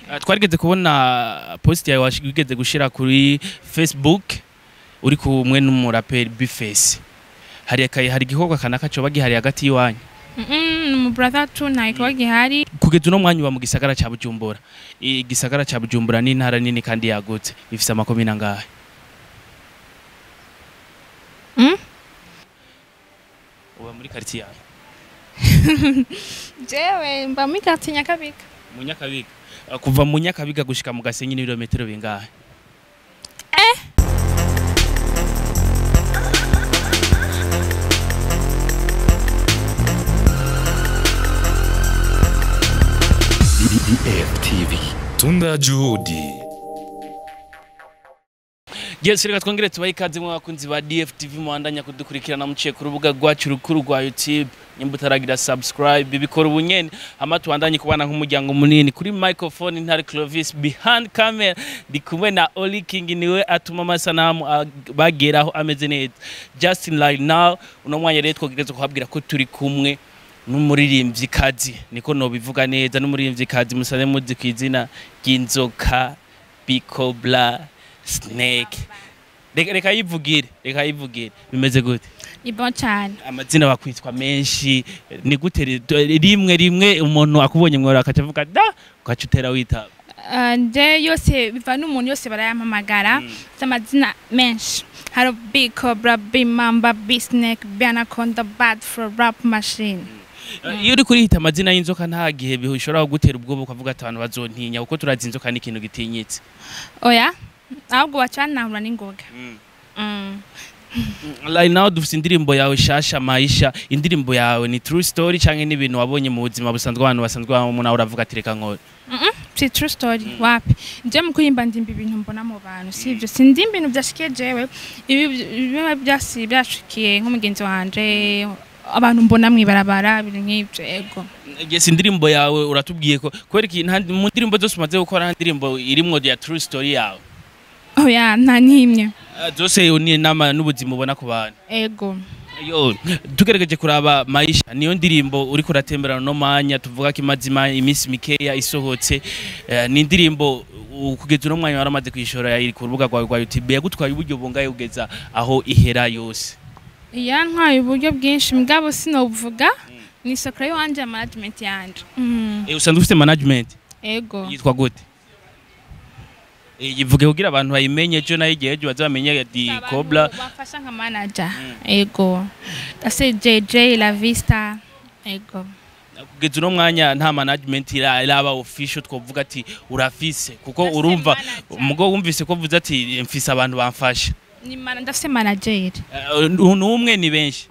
Uh, twarigeze kubona post yawe wash- wigeze gushira kuri facebook uri kumwe n'umuraperi bface hari akaye hari igikorwa kanaka coba gihari hagati y'iwanyu Mm, mu brother tu nta gikorwa gihari kugeza uno mwanya uba mu gisagara ca bujumbura igisagara ca bujumbura ni intara nini kandi yagutse ifise amakomine angahe Mm? uba muri quartier yawe jewe mba muri quartier nyakabiga mu nyakabiga Uh, kuva mu nyakabiga gushika mu gasenyi n'ibirometero bingahe DFTV. Tunda Juhudi. Yes, reka twongere tubahe ikaze mu bakunzi ba DFTV muhandanya kudukurikirana muciye ku rubuga rwacu rukuru rwa YouTube nyimba utaragira subscribe bikora ubunyene ama tubandanye kubana nk'umuryango munini kuri microphone ntari Clovis behind camera ndi kumwe na Oli King niwe atuma amasanamu ag- bageraho ameze neza Justin right now uno mwanya rero twogereza kuhabwira ko turi kumwe n'umuririmbyi kazi niko nobivuga neza n'umuririmbyi kazi musane muzi ku izina ry'inzoka Bicobla Snake reka reka yivugire reka yivugire bimeze gute ni bon cyane amazina bakwitwa menshi ni gute ri- rimwe rimwe umuntu akubonye mwora akaca avuga da ugaca utera witaba Uh, nje yose biva n'umuntu yose barayampamagara Mm. amazina menshi hari big cobra big mamba big snake big anaconda bad for rap machine iyo uri kurihita amazina y'inzoka nta gihe bishobora kugutera ubwoba ukavuga ati abantu bazontinya kuko turazi inzoka ni ikintu gitinyitse oya ahubwo baca banahura n'ingoga Mm. right now dufite indirimbo yawe shasha maisha indirimbo yawe ni true story canke ni ibintu wabonye mu buzima busanzwe abantu basanzwe babamo nawe uravuga ati reka nkore si true story wapi nje mu kuririmba ndimba ibintu mbona mu bantu si ibyo sindimba ibintu byashikiye jewe ibi biba byasi byashikiye nk'umugenzi wanje abantu mbona mwibarabara ibintu nk'ibyo ego Yes, indirimbo yawe uratubwiye ko kubera iki nta- mu ndirimbo zose umaze gukora nta ndirimbo irimwo ya true story yawe oya nta n'imwe Ah, zose ni nama n'ubuzima ubona ku bantu ego yo tugerageje kuraba maisha niyo ndirimbo uriko uratemberana no manya tuvuga ko imaze ima- iminsi mikeya isohotse Eh, ni indirimbo u- kugeza uno mwanya waramaze kuyishora iri ku rubuga rwawe rwa youtube yagutwaye uburyo bungaye kugeza aho ihera yose yantwaye uburyo bwinshi mugabo sinobuvuga ni isokoro y'iwanje ya management yanje Mm, Eh, usanzwe ufite management ego yitwa gute Eh, yivuge kugira abantu bayimenye ejo nayo igihe ejo bazamenye di Abantu cobra bafasha nka manager ego ase jj la vista ego kugeza uno mwanya nta management ira- iraba official twovuga ati urafise kuko Ndafise urumva manager. mugo wumvise ko vuze ati mfise abantu bamfasha ni mana ndafise manager Eh, n'umwe ni benshi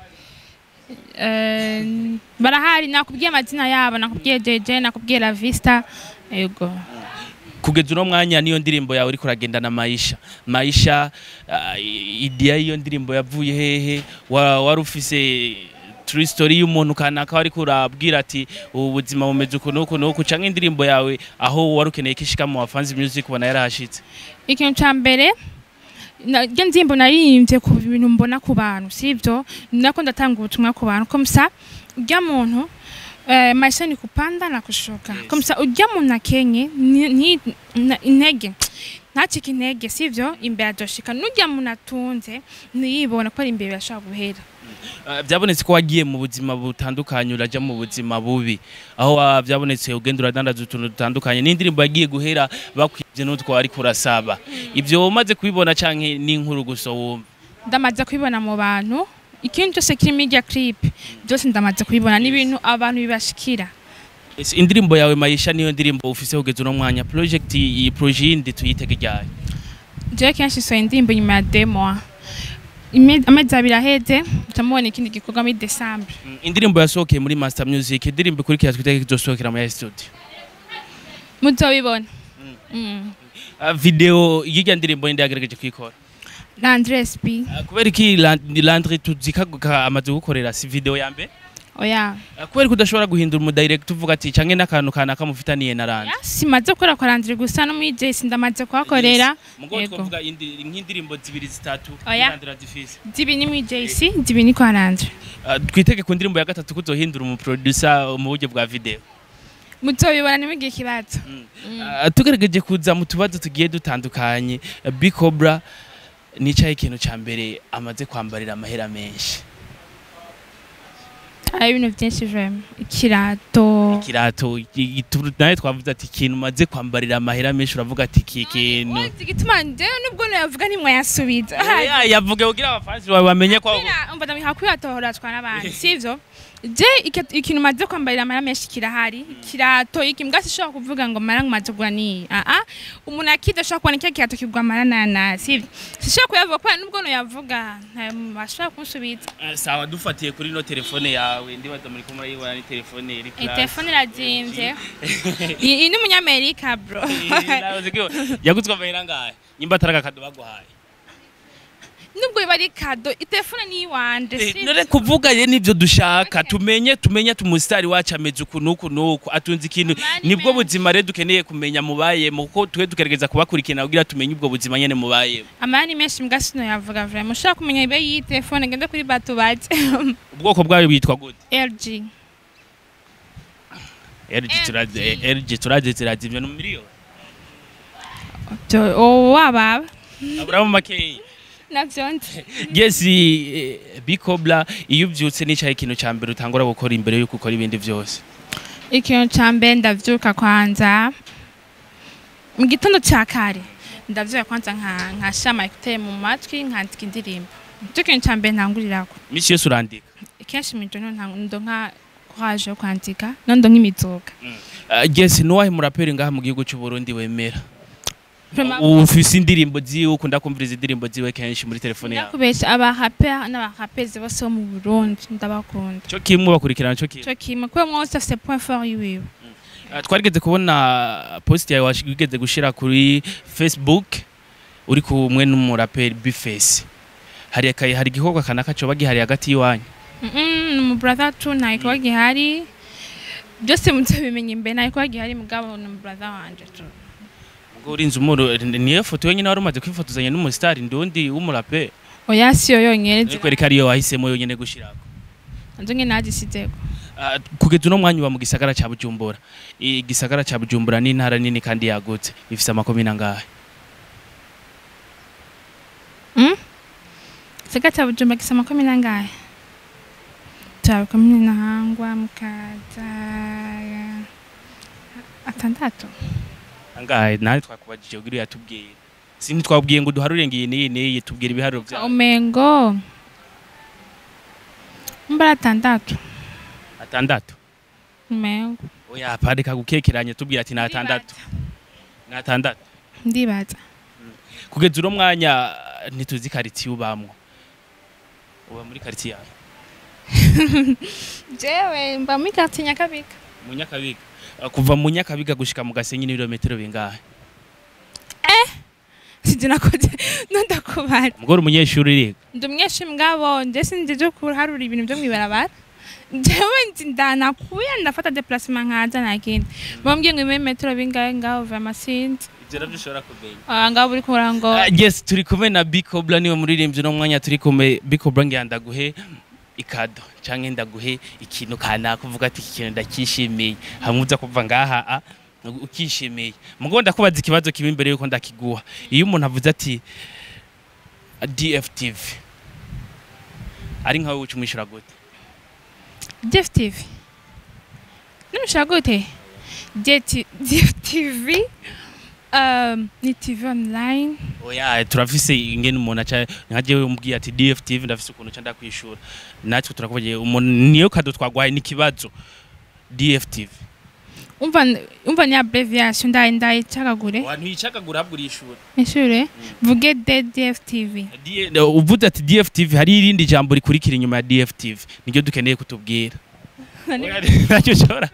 Eh, barahari nakubwiye amazina yabo nakubwiye jj nakubwiye la vista ego kugeza uno mwanya niyo ndirimbo yawe uriko uragendana maisha maisha uh, idea y'iyo ndirimbo yavuye hehe Wa- wari ufise true story y'umuntu kanaka wariko urabwira ati ubu buzima bumeze uku n'uku n'uku canke indirimbo yawe aho wari ukeneye ko ishika mu bafanzi music ubona yarahashitse ikintu ca mbere naryo nzimbo naririmbye ku bintu mbona ku bantu sivyo nako ndatanga ubutumwa ku bantu komsa urya muntu eh, maisha ni kupanda na kushuka Yes. komsa urya muntu akenye ni- ni- na- intege ntacike intege sivyo imbere adoshika n'urya muntu atunze ntiyibona ko ari imbere birashobora guhera Uh, byabonetse ko wagiye mu buzima butandukanye uraja mu buzima bubi aho wa- byabonetse ugenda uradandaza utuntu dutandukanye n'indirimbo yagiye guhera bakwibye n'utwo ariko urasaba ibyo umaze kubibona canke n'inkuru gusa wumva ndamaze kubibona mu bantu ikintu cyose kiri media clip byose ndamaze kubibona n'ibintu abantu bibashikira Ese indirimbo yawe mayisha niyo ndirimbo ufise kugeza uno mwanya project iyi projet yindi tuyitege ryari jewe kenshi sohoye indirimbo nyuma ya demoa Ime- amezi abiri aheze ndamubona ikindi gikorwa muri desambre Mm, indirimbo yasohokeye muri master music indirimbo ikurikira twitege kizosohokera muri studio muzobibona Mm. uh, video y'irya ndirimbo yindi yagerageje kuyikora na andres b uh, kubera iki Land- landry tuzikaguka amaze gukorera si video ya mbere oya uh, kubera ko udashobora guhindura umudirect uvuga ati canke n'akantu kanaka mufitaniye na landry Ya, simaze gukora kwa landry gusa no muri jesi ndamaze kuhakorera mugo Yego. twavuga indi- nk'indirimbo zibiri zitatu Oya. landry azifise zibi ni muri jesi zibi ni kwa landry Uh, twitege ku ndirimbo ya gatatu kuzohindura umuproducer mu buryo bwa video muzobibona nimugire ikibazo Ah, tugerageje kuza mu tubazo tugiye dutandukanye bicobra nicaye ikintu ca mbere amaze kwambarira amahera menshi hari ibintu byinshi vrema ikirato ikirato i- i- nawe twavuze ati ikintu umaze kwambarira amahera menshi uravuga ati iki kintu uzi igituma njyewe nubwo nayavuga ntimwayasubiza Ya, yavuge kugira abafansi bawe bamenye ko umva ndamwiha kwiyatohorazwa n'abandi sivyo je iki- ikintu maze kwambarira amara menshi kirahari ikirato iki mbwa sishobora kuvuga ngo mara ngumaze kugura ni aa umuntu akida ashobora kubona icyo kirato kigwa amara nana sivyo sishobora kuyavuga kubera nubwo noyavuga ntashobora kunsubiza Eh, sawa dufatiye kuri no telefone yawe ndibaza muri kumwe yibona ni telefone iri iyi class. telefone irazimvye iyi iyi ni umunyamerika bro Eh, nawe uzi ko yaguzwe amahera ngahe nyimba atari agakado baguhaye nubwo biba ari kado itelefone ni iwanje Eh, sivyo none kuvuga ye nivyo dushaka tumenye tumenye tumusitari wacu ameze uku nuku nuku atunze ikintu Mani nibwo menshi. buzima rero dukeneye kumenya mubayemo kuko twe tugerageza kubakurikirana kugira tumenye ubwo buzima nyene mubayemo amara ni menshi mbwa sinoyavuga vrema ushobora kumenya ibe y'iyi telefone ngende kuri bato baje ubwoko bwayo bwitwa gute LG LG turazi eh, LG turazi zirazimvye no miliyoni Byo- oh, wababa aburamu makeyi navyo nzi yes eh, bikobla iyo uvyutse nicaye ikintu ca mbere utangura gukora imbere yuko ukora ibindi vyose ikintu ca mbere ndavyuka kwanza mu gitondo ca kare ndavyuka kwanza nka nkashira amayekuteri mu matwi nkandika indirimbo nicyo kintu ca mbere ntangurirako misi yose urandika kenshi mw'ijoro ndonka courage yo kwandika nondo nk'imizuka Uh, yes nuwahe muraperi ngaha mu gihugu c'u Burundi wemera Vraiment, ufise indirimbo ziwe ukunda kumviriza indirimbo ziwe kenshi muri telefone yawe ndakubesha abaraperi n'abarapezi bose bo mu burundi ndabakunda cyo kimwe bakurikirana cyo kimwe ico kimwe kubera umwe wese afise point fort yiwiwe Uh, twarigeze kubona post yawe wigeze gushira kuri Facebook uri kumwe n'umuraperi Bface hari akaye hari igikorwa kanaka coba gihari hagati yiwanyu Mm, ni umubrother tu nta gikorwa gihari byose muzabimenya imbere nta gikorwa gihari mugabo ni umubrother wanje tu ubwo urinze umuro niyo foto yonyine wari umaze kwifotozanya n'umusitari ndundi w'umuraperi oya siyo yonyene ariko reka ariyo wahisemo yonyine gushirako nzo nyene nagisizeko Uh, kugeza uno mwanya uba mu gisagara ca Bujumbura igisagara ca Bujumbura ni intara nini kandi yagutse ifise amakomine angahe siga ca bujumba gisa makumi nangahe turabe komine nahangwa mukaza atandatu angahe nawe twakubajije kugira yatubwire sindi twabwiye ngo duharure ngiyi niyi niyi tubwira ibiharuro vyawe umengo mbara atandatu atandatu umengo oya pareka gukekeranya tubwira ati ni atandatu ni atandatu ndibaza kugeza uno mwanya ntituzi karitsiye ubamwo uba muri karitsiye yawe jewe mba muri quartier nyakabiga mu nyakabiga Uh, kuva mu nyakabiga gushika mu gasenyi n'ibirometero bingahe sije nakoze nondakubara umugore umunyeshuri uriga ndi umunyeshuri mugabo nje sinzi byo kuharura ibintu byo mwibarabara jewe nzi ndanakuye ndafata déplacement nkaza nakindi bambwiye ngo ime metero bingahe ngaho vraiment sinzi ivyo navyo ushobora kumenya Ah, ngaho uri kubara ngo Ah, yes turi kumwe na bicobla niwe muririmbyi uno mwanya turi kumwe bicobla ngira ndaguhe ikado canke ndaguhe ikintu kanaka uvuga ati iki kintu ndakishimiye hamwe uza kuva ngaha a ukishimiye mugo ndakubaza ikibazo kibi imbere yuko ndakiguha iyo umuntu avuze ati DFTV ari nkawe uca umwishyura gute Jeff TV nimushaka gute Jeff TV um, ni TV online oya turafise ingene umuntu aca nka jewe umbwiye ati DFTV ndafise ukuntu ca ndakwishura natwe turakubagiye umuntu niyo kado twagwaye n'ikibazo DFTV umva umva ni abbreviation ndaye ndaye cagagure abantu yicagagura habwo urishura ishure vuge de Jeff TV D- uvuze ati DFTV hari irindi jambo rikurikira inyuma ya DFTV niryo dukeneye kutubwira Oya, ntacyo ushobora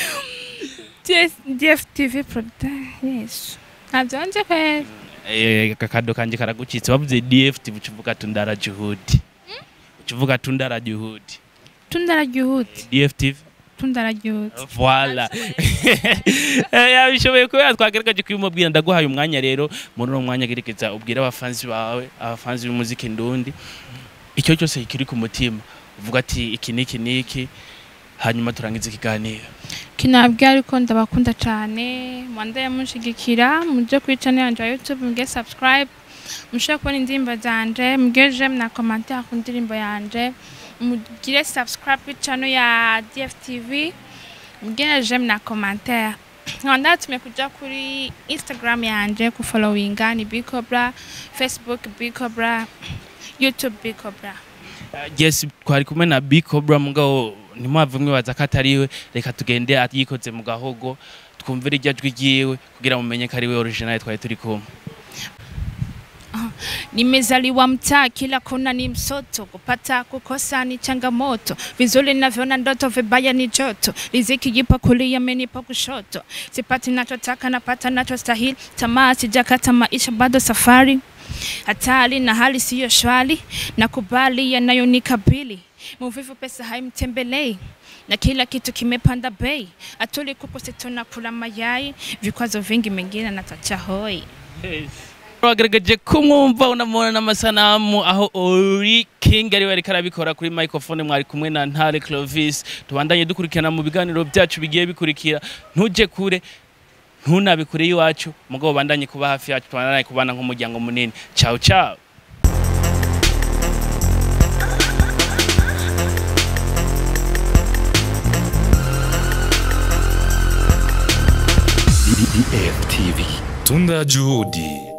Jeff TV product yes ntabyo nje kwera Eh, akakado kanje karagucitse bavuze DFTV ucuvuga tundara juhudi ucuvuga tundara juhudi tundara juhudi DFTV tundara juhudi Voila. Eh, Yabishoboye kubera twagerageje kubimubwira ndaguhaye umwanya rero muri uno mwanya gerekeza ubwira abafanzi bawe abafanzi b'umuziki ndundi icyo cyose kiri ku mutima uvuga ati iki niki niki hanyuma turangiza ikiganiro kinabwira ariko ndabakunda cyane mwandaye mushigikira muje kuri channel yanje ya YouTube muge subscribe mushobora kubona indirimbo zanje muge j'aime na commentaire ku ndirimbo yanje mugire subscribe kuri channel ya DFTV muge na j'aime na commentaire nkaba ndatumye kuja kuri Instagram yanje ku followinga ni Bicobra Facebook Bicobra YouTube Bicobra yes twari kumwe na Big Cobra mugabo ntimwave mwibaza ko atariwe reka tugende yikoze mu gahogo twumvire iryo jwi ryiwe kugira mumenye ko ari we original twari turi kumwe Nimezaliwa mtaa, kila kona ni msoto, kupata kukosa ni changamoto, vizuri navyoona ndoto, vibaya ni joto, riziki jipa kulia, amenipa kushoto, sipati nachotaka, napata nachostahili, tamaa sijakata, maisha bado safari, hatari na hali siyo shwari, nakubali yanayonikabili, muvivu pesa haimtembelei na kila kitu kimepanda bei, atuli kuku situna kula mayai, vikwazo vingi mengine natacha hoi. wagaragaje kumwumva unamubona n'amasanamu aho ori king ariwe ariko arabikora kuri microphone mwari kumwe na ntare clovis tubandanye dukurikirana mu biganiro byacu bigiye bikurikira ntuje kure ntunabikure iwacu mugabo bandanye kuba hafi yacu tubandanye kubana nk'umuryango munini ciao ciao DFTV. Tunda Juhudi.